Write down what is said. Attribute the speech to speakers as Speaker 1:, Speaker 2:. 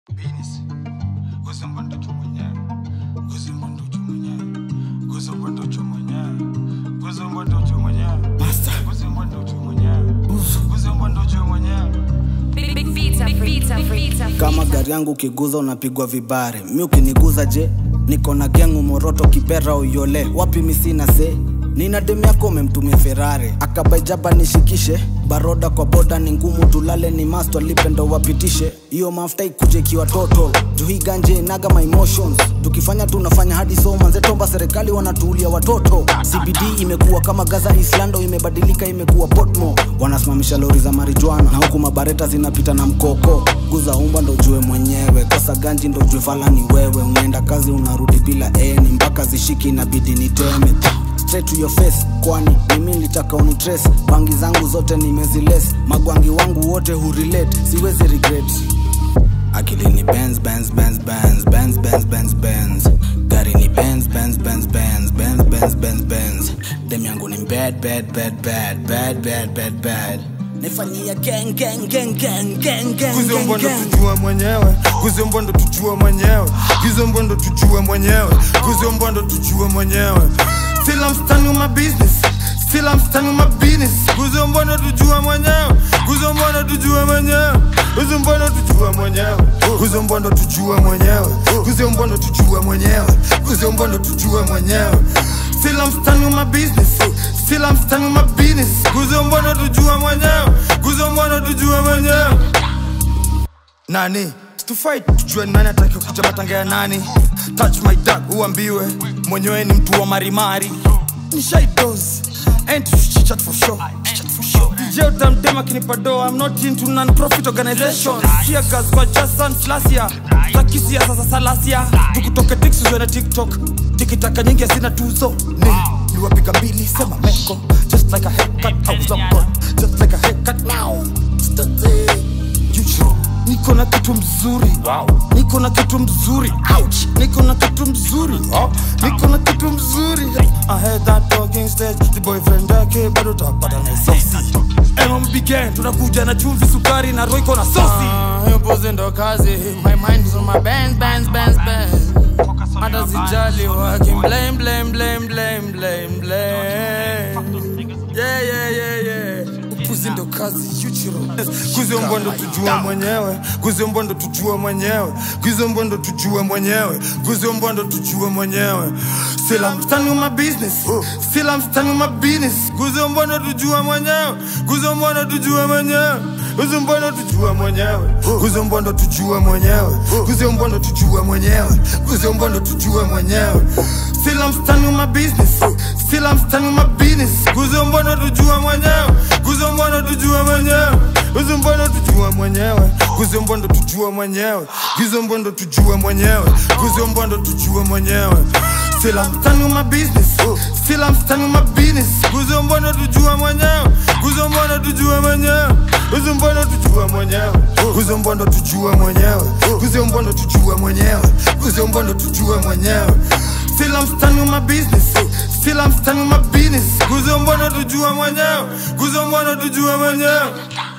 Speaker 1: Business. Kuzomba ndocho mwenyewe. Kuzomba ndocho mwenyewe. Kuzomba ndocho mwenyewe. Kuzomba ndocho mwenyewe. Kuzomba ndocho mwenyewe. Kuzomba ndocho mwenyewe.
Speaker 2: Big, big vita, big vita, big vita.
Speaker 3: kama gari yangu ukiguza unapigwa vibare mi ukiniguza je niko na gengu moroto kibera uyole wapi misina se nina demu yako umemtumia ferare akabaijaba nishikishe baroda kwa boda ni ngumu tulale ni masto alipe ndo wapitishe hiyo mafuta ikuje ikiwa total juu hii ganje inaga my emotions tukifanya tunafanya hadi so manze tomba serikali wanatuulia watoto cbd imekuwa kama gaza islando imebadilika imekuwa potmo wanasimamisha lori za marijuana na huku mabareta zinapita na mkoko guza umba ndo jue mwenyewe kosa ganji ndo jue fala ni wewe unaenda kazi unarudi bila eni mpaka zishiki inabidi niteme straight to your face kwani mimi nilitaka unitrace bangi zangu zote nimeziles magwangi wangu wote hurelate siwezi regret akili ni Benz, Benz, Benz, Benz, Benz, Benz, Benz, Benz. gari ni Benz, Benz, Benz, Benz, Benz, Benz, Benz, Benz. dem yangu ni bad, bad, bad, bad, bad, bad, bad, bad. nifanyia gang, gang, gang, gang, gang, gang,
Speaker 1: Kuzomba
Speaker 3: gang,
Speaker 1: ndo
Speaker 3: gang.
Speaker 1: tujua mwenyewe. Kuzomba ndo tujua mwenyewe. Kuzomba ndo tujua mwenyewe. Kuzomba ndo tujua mwenyewe. Still I'm standing on my business. Still I'm standing on my business. Kuzomba ndo tujua mwenyewe. Kuzomba ndo tujua mwenyewe. Kuzomba ndo tujua mwenyewe. Kuzomba ndo tujua mwenyewe. Kuzomba ndo tujua mwenyewe. Kuzomba ndo tujua mwenyewe. Still I'm standing on my business. Still I'm standing on my business. Kuzomba ndo tujua mwenyewe. Kuzomba ndo tujua mwenyewe nani tufight tujue nani ataki kuja matanga ya nani touch my dog uambiwe mwenyewe ni mtu wa marimari ni shaidos and chichat for sure je utamdema kinipa do i'm not into non-profit organizations sia gas kwa jason flasia takisia sasa salasia tukutoke tixuzwe na tiktok tikitaka nyingi asina tuzo ni niwapiga mbili sema meko just like a haircut i was on board just like a haircut now Stati. Juju. niko na kitu mzuri wow. niko na kitu mzuri Ouch. niko na kitu mzuri wow. niko na kitu mzuri I heard that talking stage the boyfriend yake bado tapata na sosi MMB gang tunakuja na chumvi sukari na roiko na sosi
Speaker 4: Mpozi ndo kazi My mind is on my bands, bands, bands, bands Hata sijali working Blame, blame, blame, blame, blame, blame Yeah, yeah, yeah, yeah Upuzi ndo kazi Yuchiro
Speaker 1: kuzombo ndo tujua mwenyewe kuzombo ndo tujua mwenyewe kuzombo ndo tujua mwenyewe kuzombo ndo tujua mwenyewe still I'm standing on my business still I'm standing on my business kuzombo ndo tujua mwenyewe kuzombo ndo tujua mwenyewe kuzombo ndo tujua mwenyewe kuzombo ndo tujua mwenyewe kuzombo ndo tujua mwenyewe kuzombo ndo tujua mwenyewe still I'm standing on my business still I'm standing on my business kuzombo ndo tujua mwenyewe kuzombo ndo tujua mwenyewe kuzombo ndo tujua mwenyewe kuzombo ndo tujua mwenyewe kuzombo ndo tujua mwenyewe kuzombo ndo tujua mwenyewe Still I'm standing on my business Still I'm standing on my business Kuzombo ndo tujua mwenyewe Kuzombo ndo tujua mwenyewe Kuzombo ndo tujua mwenyewe Kuzombo ndo tujua mwenyewe Kuzombo ndo tujua mwenyewe Kuzombo ndo tujua mwenyewe Still I'm standing on my business Still I'm standing on my business Kuzombo ndo tujua mwenyewe Kuzombo ndo tujua mwenyewe